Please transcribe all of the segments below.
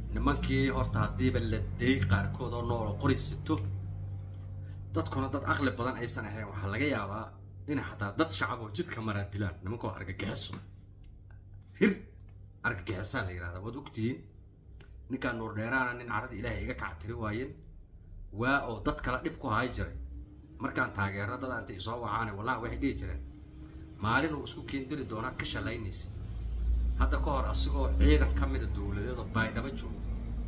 nimankii horta haddiiba la deey qaarkood oo noolo qori sito dadkuna dad aqli badan aysan ahayn waxaa laga yaabaa inay xataa dad shacab oo jidka maraa dilaan nimankoo argagixiso hir argagixisaa la yidhahdaa waad ogtihiin ninkaan nuur dheeraana nin carada ilaahay iga kactiri waayeen waa oo dad kala dhib ku haay jiray markaan taageerno dad anta isoo wacaane wallahi waxay dhihi jireen maalin uu isku keendiri doonaad ka shalaynaysa hadda ka hor asigoo ciidan ka mida dowladeed oo baydhaba joogo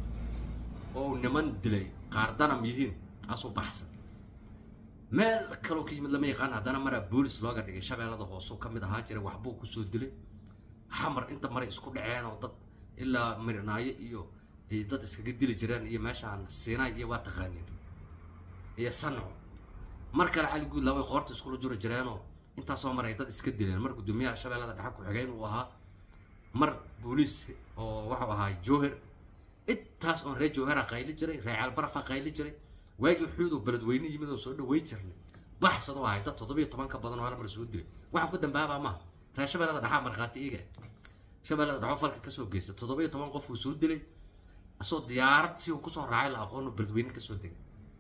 oo uu niman dilay qaar danam yihiin taasuu baxsan meel kaloo ka yimid lama yaqaan haddana maraa boolis looga dhigay shabeellada hoosuu ka mid ahaa jiray waxbuu kusoo dilay xamar inta maray isku dhaceen oo dad ilaa mirinaayo iyo ay dad iskaga dili jireen iyo meeshaan siinaay iyo waa taqaaniin iyo sanco mar kale cali guud labay qoorta iskula juri jireenoo intaasoo mar ay dad iska dileen mar guddoomiyaha shabeellada dhexe ku-xigeen uu ahaa mar booliis oo wuxuu ahaa jowher intaas oon reer jowhera qayli jiray reer caalbarafa qayli jiray waagii xuudoo beledweyne yimid oo soo dhaweyn jirnay baxsadoo ahay dad toddobiyo toban ka badan oo hal mar soo dilay waxaan ku dambaabaa maaha reer shabeellada dhexaa markhaati iiga shabeellada dhexoo falka kasoo geysta toddobiyo toban qof uu soo dilay asoo diyaarad si uu kusoo raacay la aqoon beledweyne kasoo degay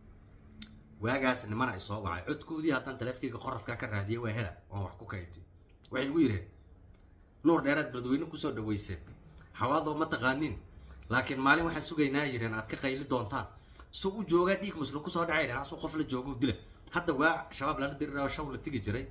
waagaas nimana ay soo wacay codkoodii haddaan taleefkayga qorafkaa ka raadiyay waa hela oon wax ku kaydtay waxay igu yidheen nuur dheeraad beledweyne kusoo dhaweyseen xawaadoo ma taqaaniin laakiin maalin waxaan sugaynaa yireen aad ka qayli doontaan soo u joogaa dhiig muslim kusoo dhacay dheen asoo qof la joogo dila hadda waa shabaab lala dirira oo shaw la tigi jiray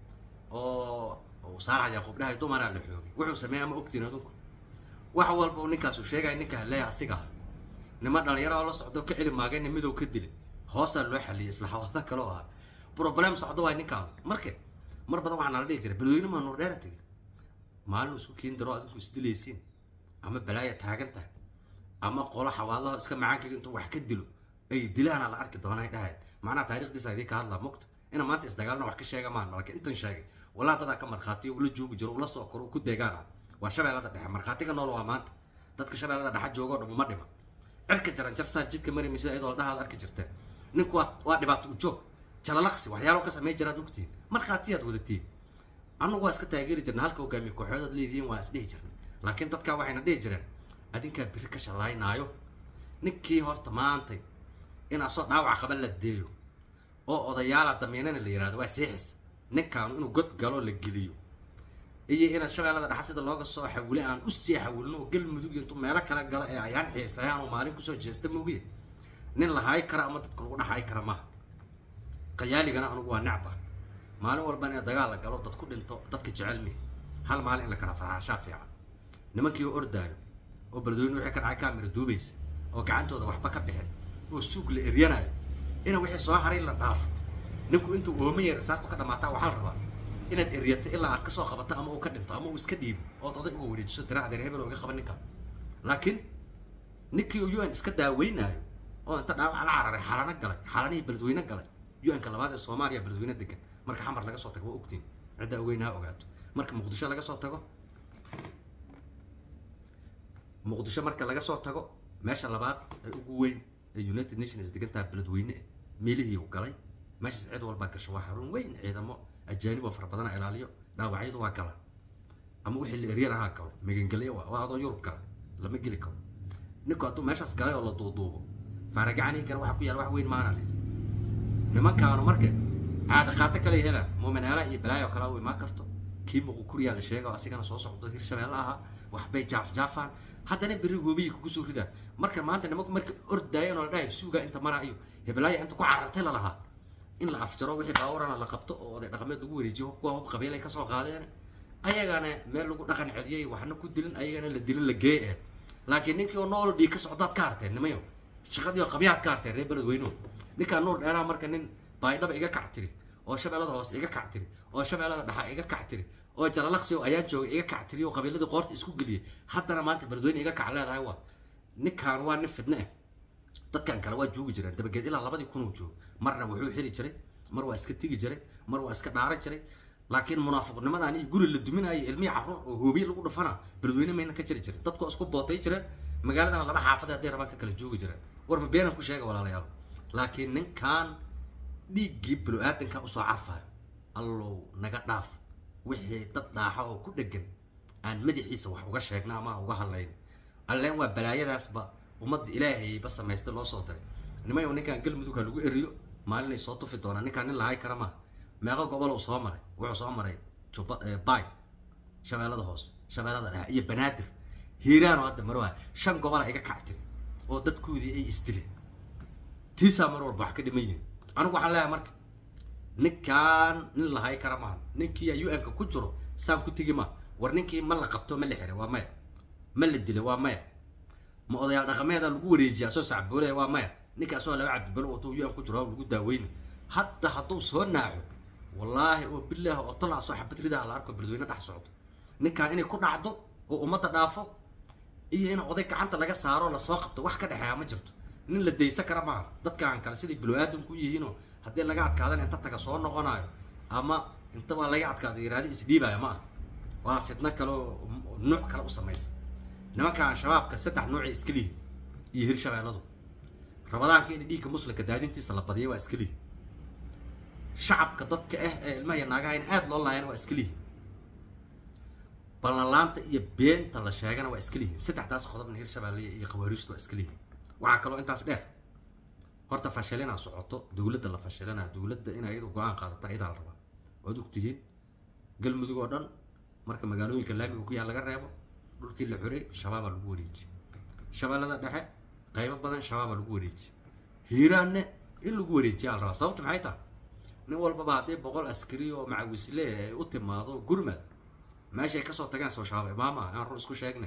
oo saarax yaquub dhahay dumaraa la xoogay wuxuu sameeyay ama ogtiin adunku wax walba uu ninkaasu sheegaya ninka haleeya asiga ah nima dhalinyaro oo la socdo ka celi maagayna midow ka dilay hoosaa loo xaliyay isla xawaada kale oo ah problem socdo waay ninkaan marka mar badan waxaa nala dhihi jiray beledweyne maa nuur dheera tegay maalin isku kiin daro adinku isdilaysiin ama balaaya taagan tahay ama qolo xawaadaho iska macaankaga intuu wax ka dilo ay dilaana la arki doonaa dhahay macnaha taarikhdiisa idii ka hadlaa mugta ina maanta isdagaalna wax ka sheega maan laakiin intan sheegay walaa dadaa ka markhaatiyo ula joogi jiro ula soo koro ku deegaana waa shabeellada dhexe markhaatiga nool waa maanta dadka shabeellada dhexe joogoo dhan uma dhima cirka jaran jarsaa jidka mari maysa iyadoo dhahaad arki jirteen ninku waa waa dhibaato u joog jalalaqsi waxyaalo ka samey jiraad ogtihiin markhaatiyaad wadatiin annagu waa iska taageeri jirna halka hogaamiye kooxoodaad leedihiin waa is dhihi jirna laakiin dadkaa waxayna dhihi jireen adinkaa biri ka shallaynaayo ninkii horta maantay in asoo dhaawac qaba la deeyo oo odayaala damiinana la yihahdo waa siixis ninkaan inuu god galo la geliyo iyo inaad shabeellada dhexa sida looga soo xawile aan u sii xawilno oo galmudug intuu meelo kala galo ee ayaan xiisayaan oo maalin kusoo jeesta moogiye nin la haay kara ama dadka lagu dhaxay kara maaha qayaaligana anugu waa necba maalin walba in dagaal la galo dad ku dhinto dadka jecel mi hal maalin in la kala farxaashaa fiican nimankii oo ordaayo oo beledweyne wixii ka dhacay kaamira duubaysa oo gacantooda waxba ka bixin oo suug la eryanayo ina wixii soo haray la dhaafo ninku intuu ooma yar saasku ka dhamaataa waxaa la rabaa inaad eryato ilaa aad kasoo qabato ama uu ka dhinto ama uu iska dhiibo ood oday uga wareejiso tira adeer hebel oo iga qaban ninka laakiin ninkii u n iska daaweynaayo oo inta dhaawac la cararay xalano galay xalanihii beledweyne galay u-nka labaad ee soomaaliya beledweyne degan marka xamar laga soo tago waa ogtiin cidda ogeynaha ogaato marka muqdisho laga soo tago muqdisho marka laga soo tago meesha labaad ee ugu weyn ee united nations degantaha beledweyne meelihii u galay meeshaas cid walbaa gasho waa xarun weyn ciidamo ajaanib oo fara badana ilaaliyo dhaawacyadu waa gala ama wixii la eryan ahaa galo magangelyo waa waa adoo yurub gala lama geli karo ninku hadduu meeshaas galay oo la duuduubo faaragacanii kale waxa ku yaala wax weyn maana lidi nimankaanu marka caada qaato kale helaan muumin eela iyo balaayo kale u imaan karto kii muqu kuriyaa la sheega asigana soo socdo hirshabeelle ahaa waxbay jaafjaafaan haddana berri goobiyi kugu soo ridaan marka maanta nimanku marka ordaayeen oo la dhahay suugaa inta maraa iyo heblaaya inta ku carartay lalahaa in la afjaro wixii baawarana la qabto oo oday dhaqameed lagu wareejiyo kuwa hub qabiil ay kasoo qaadeen ayagana meel lagu dhaqan cediyay waxna ku dilin ayagana la dilin la geey eh laakiin ninkii oo nool dhiig ka socdaad ka harteen nimayo shaqadii oo qabyaad ka harteen reer beledweynuhu ninkaa nuur dheeraa marka nin baydhaba iga kac tiri oo shabeellada hoose iga kac tiri oo shabeellada dhexa iga kac tiri oo jalalaqsi oo ayaan joogay iga kac tiri oo qabiiladii qoorta isku geliyay haddana maanta beledweyne iga kac leedahay waa ninkaan waa nin fidne ah dadkan kale waa joogi jireen dabageed ilaa labadii kun uu joogo marna wuxuu xiri jiray mar waa iska tegi jiray mar waa iska dhaaran jiray laakiin munaafiqnimadan iyo guri la duminayo ilmihii carruur oo hoobiye lagu dhufana beledweyne mayna ka jiri jirin dadku isku bootay jireen magaaladana laba xaafad hadday rabaan ka kala joogi jireen war ma beenan ku sheega walaalayaal laakiin ninkan dhiiggii balo-aadanka usoo carfayo allow naga dhaaf wixii dad dhaaxa oo ku dhegan aan madaxiisa wax uga sheegna ama uga hadlayn alleen waa balaayadaasba ummadda ilaahayba samaystay loo soo diray nimayo ninkan galmudug ha lagu eriyo maalinay soo tufi doonaa ninkaan nin lahay kara maaha meeqo gobol uu soo maray wuxuu soo maray juba bay shabeellada hoose shabeellada dhexe iyo banaadir hiiraano hadda maroha shan gobola iga kactin oo dadkoodii ay isdileen tiisaa mar walba wax ka dhiman yihin anigu waxaan leeyahay marka ninkaan nin lahay kara maaha ninkii u n-ka ku jiro saan ku tegi maa war ninkii ma la qabto ma la xiray waa maya ma la dilay waa maya ma odayaal dhaqameeda lagu wareejiya asoo sacboolaya waa maya ninka asoo laba cabdibalo wato u n ku jiro lagu daaweyna hadda hadduu soo naaxo wallaahi oo bilaah oo tala asoo xabad ridaa la arko beledweyne dhex socdo ninkaan inay ku dhacdo oo ummadda dhaafo iyo in oday gacanta laga saaro lasoo qabto wax ka dhexeeya ma jirto nin la daysa kara maaha dadkaan kale siday bilo-aadanku yihiinoo haddii laga adkaadan inta taga soo noqonayo ama inta waa laga adkaado yiraahdo isdhiibaya ma ah waa fitno kale oo nuuc kale u samaysa nimankaan shabaabka saddex nuucay iska lihi iyo hirshabeelladu rabadaanka in dhiigga muslimka daadintiisa la badiyay waa iska lihi shacabka dadka ah ee ilmaha iyo naagaha in aada loo laayana waa iska lihi ballanlaanta iyo beenta la sheegana waa iska lihi saddexdaas qodobna hirshabeelle iyo khawaariijtu waa iska lihi waxaa kaloo intaas dheer horta fashilina socoto dowladda la fashilina dowladda in ayadu go-aan qaadata idaa la rabaa waad ogtihiin galmudug oo dhan marka magaalooyinka laamiga ku yaal laga reebo dhulkii la xuray shabaabaa lagu wareejiye shabeellada dhexe qaybo badan shabaabaa lagu wareejiye hiiraanne in lagu wareejiyaa la rabaa sababta maxay tahay nin walbaba haddii boqol askari oo macawisle ay u timaado gurmad meeshay kasoo tageen soo shabaab imaama aan run isku sheegne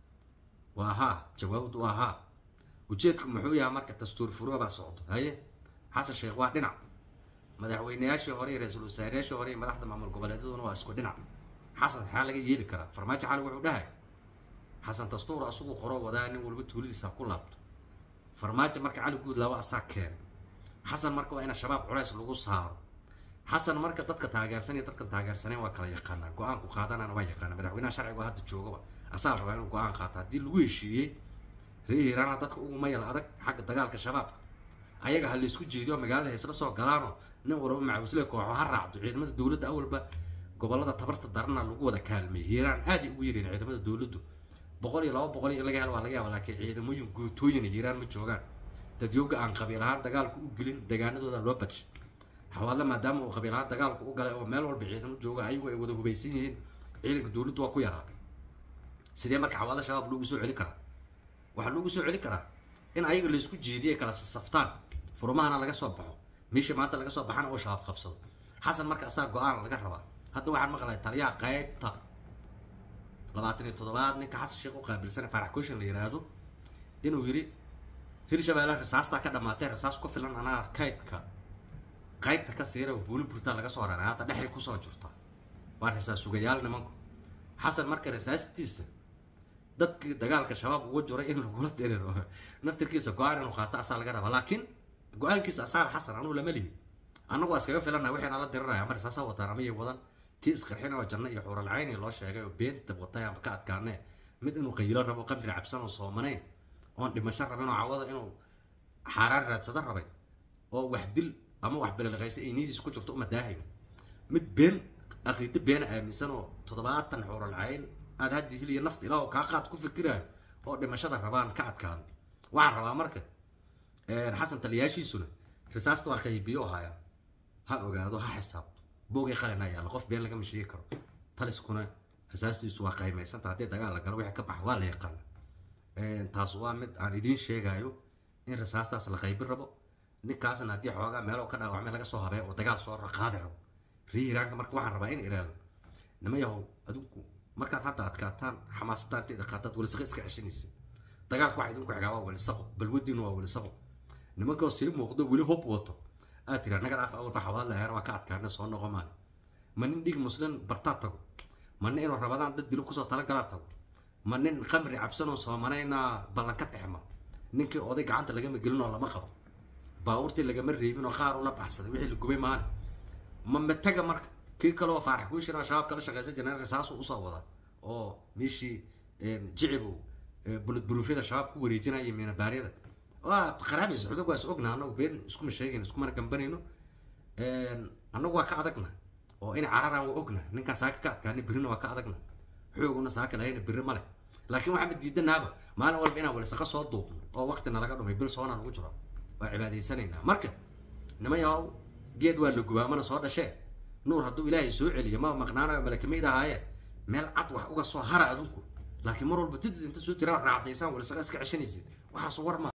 waa haa jawaabdu waa haa ujeedku muxuu yahay marka dastuur furoo baa socdo haye xasan sheekh waa dhinac madaxweyneyaashii hore iyo ra-iisul wasaareyaashii hore iyo madaxda maamul goboleedyaduna waa isku dhinac xasan maxaa laga yeeli karaa farmaajo xali wuxuu dhahay xasan dastuur asugu qoro wadaa nin walba tuuladiisa ku laabto farmaajo marka cali guud laba asaa keenay xasan marka waa ina shabaab culays lagu saaro xasan marka dadka taageersan iyo dadkan taageersaneen waa kala yaqaanaa go-aanku qaadanana waa yaqaana madaxweynaha sharciga hadda joogaba asaa rabaa inuu go-aan qaato haddii lagu heshiiyey reer hiiraana dadka ugu mayal adag xagga dagaalka shabaabka ayaga ha laysku jeediyo magaalada haysla soo galaano nin walba macawisle kooxo ha raacdo ciidamada dowladda awalba gobolada tabarta darana lagu wada kaalmeeyay hiiraan aaday ugu yareen ciidamada dowladdu boqol iyo laba boqol in laga helo waa laga yaaba laakiin ciidamooyin guutooyin hiiraan ma joogaan dadyooga aan qabiil ahaan dagaalku u gelin degaanadooda loo badshay xawaadle maadaama uu qabiil ahaan dagaalku u galay oo meel walba ciidamo jooga ayagu ay wada hubaysan yihiin ciidanka dowladdu waa ku yaraa sidee marka xawaadle shabaab loogu soo celin karaa waxaa loogu soo celin karaa in ayaga laysku jeediye kala saftaan furmahana laga soo baxo meesha maanta laga soo baxana oo shabaab qabsado xasan marka asaa go-aan laga rabaa hadda waxaan maqlay taliyaha qaybta labaatan iyo toddobaad ninka xasan sheekh u qaabilsan farax kushin la yiraahdo inuu yidhi hirshabeelle rasaastaa ka dhamaatee rasaas ku filan anaa kaydka qaybta ka siira buuli burtaa laga soo raray hadda dhexay kusoo jirta waa rasaas sugayaal nimanku xasan marka rasaastiisa dadkii dagaalka shabaab uga jiray in lagula diriro naftirkiisa go-aan inuu qaato asaa laga rabaa laakiin go-aankiisa asaal xasan anuu lama lihi annagu waa iskaga filana waxayna la diriraya ama rasaasaa wataan ama yay wadan tii isqarxin oo janno iyo xuuralcayni loo sheegay oo beenta watay ama ka adkaanee mid inuu qaylo rabo qamri cabsan oo soomanayn oon dhimasho rabin oo cawada inuu xaaraan raadsada rabay oo wax dil ama wax bililqaysa ay niyadiisa ku jirto uma daahayo mid been aqiido beena aaminsan oo toddobaatan xuuralcayn aad haddi hiliya nafta ilaah kaa qaad ku fikiraayo oo dhimashada rabaan ka adkaan waxaan rabaa marka xasan taliyaashiisuna risaasta waa qaybiyo haya ha ogaado ha xisaabto boogay qalina yaalla qof been lagama sheegi karo taliskuna risaastiisu waa qaymaysanta haddii dagaal la galo wixii ka baxa waa la yaqaana taas waa mid aan idiin sheegayo in risaastaas la qaybin rabo ninkaasna haddii xoogaa meelo ka dhaawacmay laga soo habay oo dagaal soo qaadi rabo rii iraanka marka waxaan rabaa in iraado nima yahow adinku markaad hadda adkaataan xamaasadda inteeda qaataad welisaqa iska ceshanaysa dagaalka waxa idinku xigaa waa welisaqo balwadiinu waa welisaqo nimankoo sii muuqdo weli hob wato aad tiraa naga dhaaf awalba xawaad lahayn waa ka adkaana soo noqo maan ma nin dhig muslim bartaa tago ma nin inuu rabadaan dad dilo kusoo talagalaa tago ma nin khamri cabsanoo soomanayna ballan ka texma ninkii oday gacanta lagama gelinoo lama qabo baabuurtii lagama reebin oo qaar ula baxsaday wixii la gubay maana ma mataga marka kii kaleo faarax kuu shira shabaab kala shaqeysan jireen risaasuu usoo wada oo meeshii jicibow bulad buruufyada shabaab ku wareejinaya miinabaaryada waa qaraabaysa cudug waa is ogna anagu been iskuma sheegayno iskumana gambanayno annagu waa ka adagna oo in cararaan waa ogna ninkaan saaka ka adkaani birrina waa ka adagna xooguna saaka lahayna birri male laakiin waxaanba diidanaaba maalin walba inaan walisaqa soo duubno oo waqti nalaga dhumay bil soona nagu jiro waa cibaadaysanaynaa marka nima yahow geed waa la gubaa mana soo dhashee nuur hadduu ilaahay soo celiyo ma maqnaanayo malakamayd ahaayeen meel cad wax uga soo hara adunku laakiin mar walba didid inta soo tiraa raacdaysaan walisaqa iska ceshanaysid waxaasu war ma